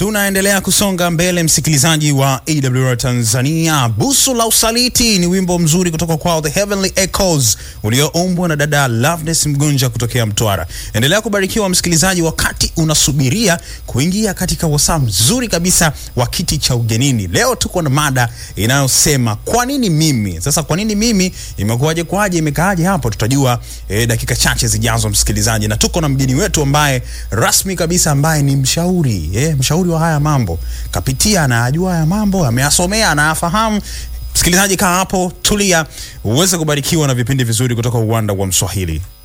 Tunaendelea kusonga mbele, msikilizaji wa AWR Tanzania. Busu la Usaliti ni wimbo mzuri kutoka kwao The Heavenly Echoes ulioombwa na dada Loveness Mgunja kutokea Mtwara. Endelea kubarikiwa msikilizaji, wakati unasubiria kuingia katika wasaa mzuri kabisa wa kiti cha ugenini. Leo tuko na mada inayosema kwa nini mimi? Sasa kwa nini mimi, imekuwaje kwaje, imekaaje hapo? Tutajua eh, dakika chache zijazo, msikilizaji, na tuko na mgeni wetu ambaye rasmi kabisa, ambaye ni mshauri eh, mshauri wa haya mambo, kapitia, anayajua haya mambo, ameyasomea, anayafahamu. Msikilizaji, kaa hapo, tulia, uweze kubarikiwa na vipindi vizuri kutoka uwanda wa Mswahili.